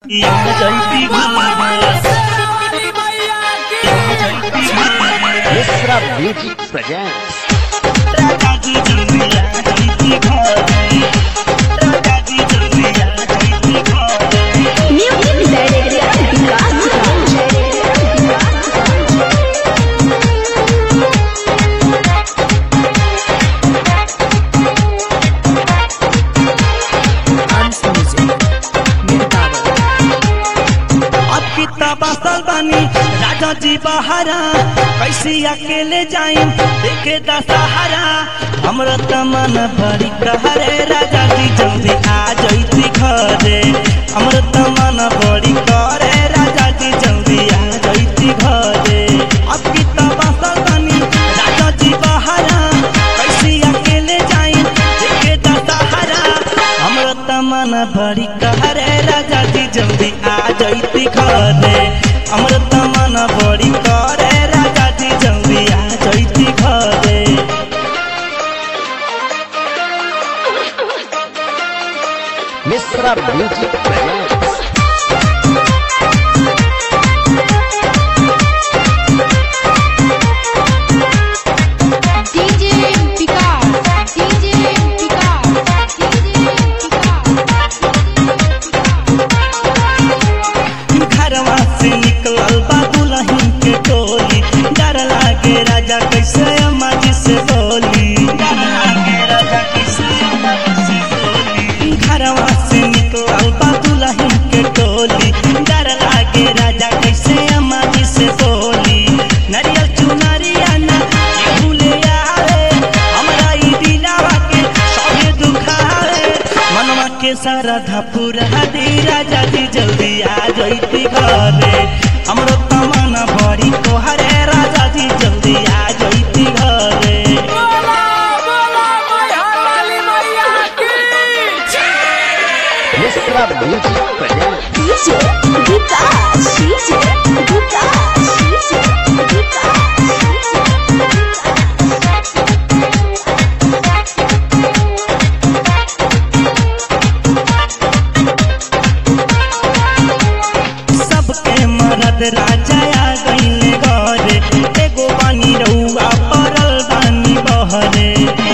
Mishra music presents Music Director Vikas Hans Music. Mirtawa. अब कितना बसल बानी राजा जी बहारा कैसे अकेले जाइम देखे दशहरा हमरो तमन बड़ी कहरे राजा जी जल्दी आ जैती घरे हमरो तमन बड़ी करे राजा जी जल्दी आ जैती घरे अब कितना बसल बानी राजा जी बहारा कैसे अकेले जाइम देखे दशहरा हमरो तमन बड़ी कहरे राजा जी जल्दी आ जैती घरे हमरो तमन बड़ी करे राजा जी जल्दी आ जैती घरे Mishra music presents DJ Vikas DJ Vikas DJ घरवा से निकलल बा दुल्हन के टोली डर लागे राजा कैसे अम्मा जी से बोली डर लागे राजा कैसे अम्मा जी से बोली घरवा से निकलल बा दुल्हन के टोली डर लागे राजा कैसे अम्मा जी से बोली नरियल चुनरिया ना केहू ले आवे हमरा ई दिलावा के सभे दुखावे मनवा के सारा धपुरा दी राजा जी जल्दी आ जैती घरे हमरो तमन्ना बड़ी तोहरे राजा जी जल्दी आ जैती घरे Mishra music presents DJ Vikas DJ Vikas DJ सबके मरद राजा आ गईले घरे एगो बानी रउआ परल बानी बहरे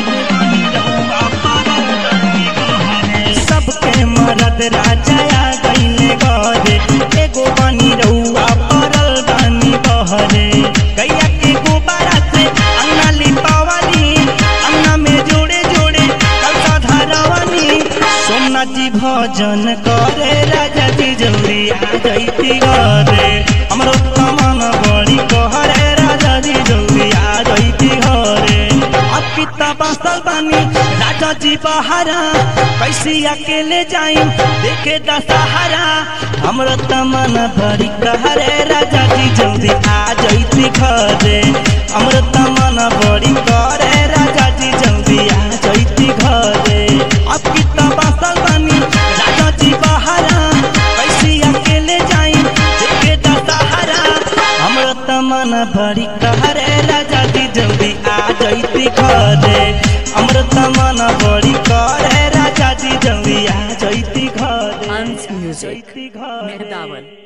सबके मरद राजा आ गईले घरे एगो बानी रउआ परल बानी बहरे गैया के गोबारा से अंगना लिपावली अंगना में जोड़े जोड़े कलसा धरवनी सोमनाथ जी भजन करे राजा जी जल्दी आ जैती घरे हमरो तमन बड़ी कहरे राजा जी जल्दी आ जैती घरे अब कितना बसल बानी राजा जी बहारा कैसे अकेले जाइम देखे दशहरा हमरो तमन बड़ी कहरे राजा जी जल्दी आ जैती घरे हमरो तमन बड़ी करे राजा जी जल्दी आ जैती घरे अब कितना बसल बानी राजा जी बहारा कैसे अकेले जाइम देखे दशहरा हमरो तमन बड़ी कहरे राजा जी जल्दी आ जैती घरे हमरो तमन बड़ी करे राजा जी जल्दी आ जैती घरे Hans Music. जैती घरे Mirtawa.